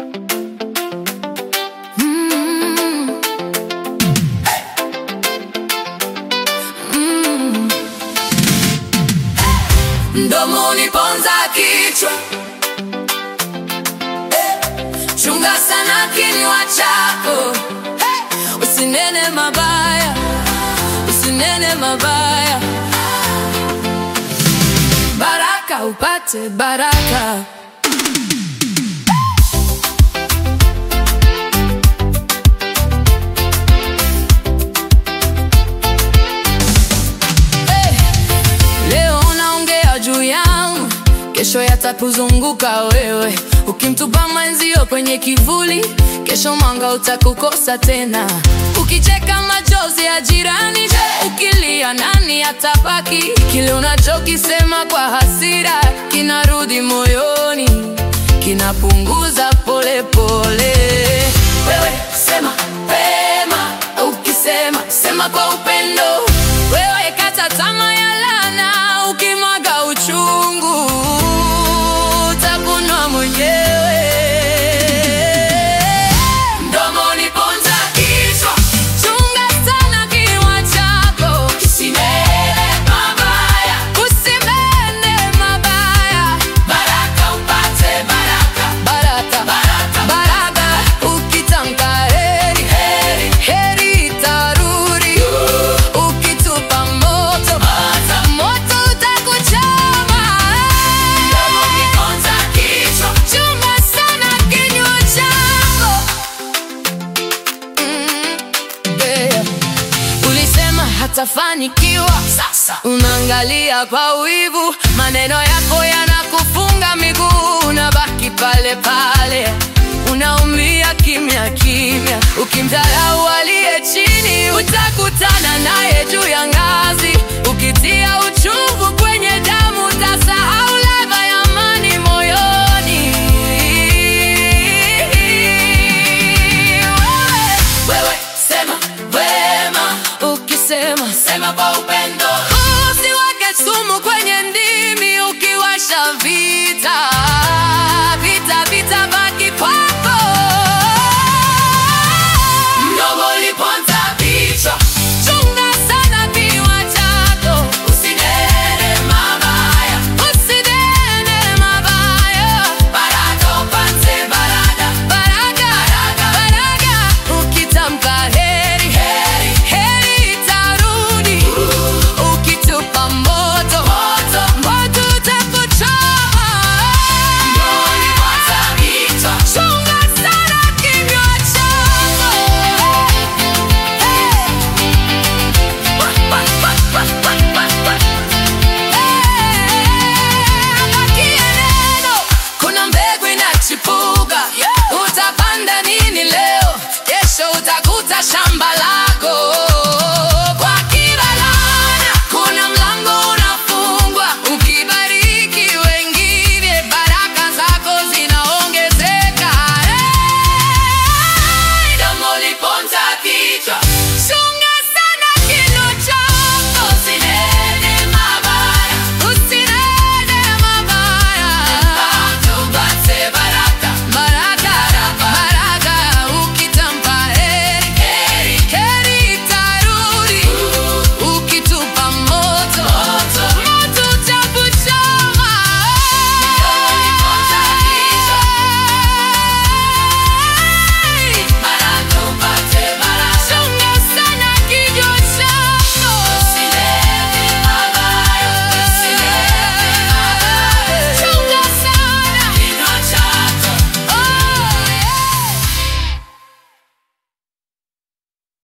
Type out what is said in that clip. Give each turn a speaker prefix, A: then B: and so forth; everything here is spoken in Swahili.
A: Mm. Mm. Mdomo uniponza kichwa Chunga sana kinywa chako hey! Usinene mabaya, usinene mabaya, baraka upate baraka. Hey! Leo unaongea juu yangu, kesho yatakuzunguka wewe. Ukimtupa mwenzio kwenye kivuli, kesho mwanga utakukosa tena. Ukicheka machozi ya jirani, ukilia nani atabaki? Kile unachokisema kwa hasira kinarudi moyoni, kinapunguza polepole. Wewe sema pema, ukisema sema kwa upendo. Wewe kata tamaa ya laana, ukimwaga uchungu utakunwa mwenyewe. Mdomo uniponza kichwa, chunga sana kinywa chako, kisinene mabaya, usinene mabaya, baraka upate baraka, baraka, baraka, baraka. Ukitamka heri, heri, heri itarudi. Ukitupa moto, moto utakuchoma. Chunga sana kinywa chako. Mm, yeah. Ulisema hatafanikiwa, sasa unaangalia kwa wivu. Maneno yako yanakufunga miguu, unabaki pale pale, unaumia kimya kimya. Ukimdharau aliye chini, utakutana naye juu ya ngazi. Ukitia uchungu kwenye damu, utasahau